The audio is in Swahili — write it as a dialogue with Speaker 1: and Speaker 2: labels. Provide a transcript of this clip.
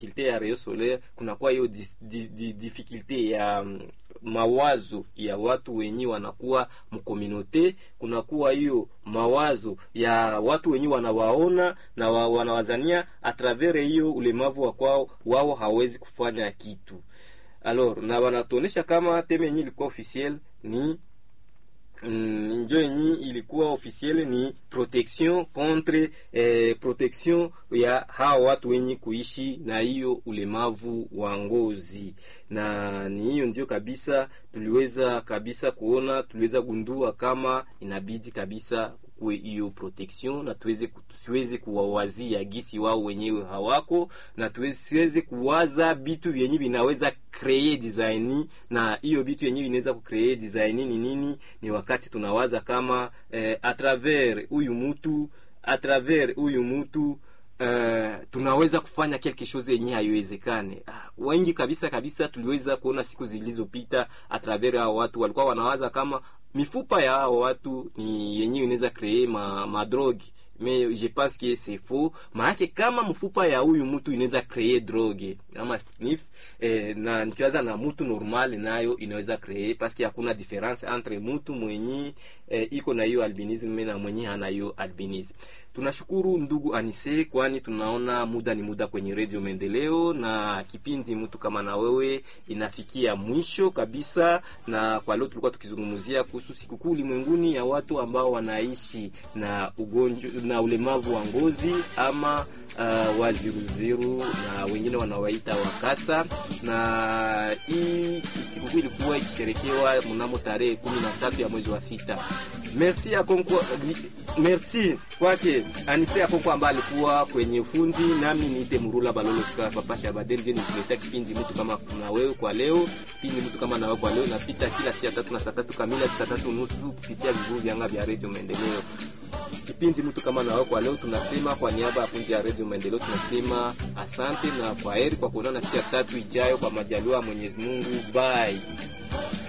Speaker 1: difficulté ya rayon solaire, kunakuwa hiyo dis- di- di- difficulté ya mm, mawazo ya watu wenye wanakuwa mkominote, kunakuwa hiyo mawazo ya watu wenye wanawaona na wa, wanawazania atravers hiyo ulemavu wa kwao, wao hawezi kufanya kitu alors, na wanatuonesha kama teme yenye ilikuwa officiel ni Mm, njo yenye ilikuwa officiel ni protection contre eh, protection ya hawa watu wenye kuishi na hiyo ulemavu wa ngozi, na ni hiyo ndio kabisa tuliweza kabisa kuona, tuliweza gundua kama inabidi kabisa kuwe hiyo protection na tuweze tusiweze kuwawazia gisi wao wenyewe hawako, na tusiweze kuwaza vitu vyenye vinaweza create design, na hiyo vitu yenyewe inaweza kucreate design ni nini? Ni wakati tunawaza kama eh, a travers huyu mtu a travers huyu mtu Uh, tunaweza kufanya quelque chose yenye haiwezekane. Ah, wengi kabisa kabisa tuliweza kuona siku zilizopita a travers hao watu walikuwa wanawaza kama mifupa ya hao watu ni yenyewe inaweza create ma, ma drogue mais je pense que c'est faux. Maanake kama mfupa ya huyu mtu inaweza create drogue ama sniff eh, na nikiwaza na mtu normal nayo inaweza create parce que hakuna difference entre mtu mwenye eh, iko na hiyo albinism na mwenye hana hiyo albinism. Tunashukuru ndugu Anise, kwani tunaona muda ni muda kwenye Radio Maendeleo na kipindi mtu kama na wewe inafikia mwisho kabisa, na kwa leo tulikuwa tukizungumzia kuhusu sikukuu ulimwenguni ya watu ambao wanaishi na ugonjwa na ulemavu wa ngozi ama uh, waziruziru na wengine wanawaita wakasa, na hii sikukuu ilikuwa ikisherekewa mnamo tarehe kumi na tatu ya mwezi wa sita. Merci ya Konko, merci kwake Anise Akoko ambaye alikuwa kwenye ufundi, nami niite Murula Balolo Sika Papa Shabade, ndiye nikuletea kipindi mtu kama na wewe kwa leo. Kipindi mtu kama na wewe kwa leo napita kila siku ya tatu na saa tatu kamili hadi saa tatu nusu kupitia viguvu vyanga vya Radio Maendeleo. Kipindi mtu kama na wewe kwa leo tunasema kwa niaba ya kundi ya Radio Maendeleo tunasema asante na kwa heri kwa kuonana siku ya tatu ijayo kwa majaliwa ya Mwenyezi Mungu. Bye.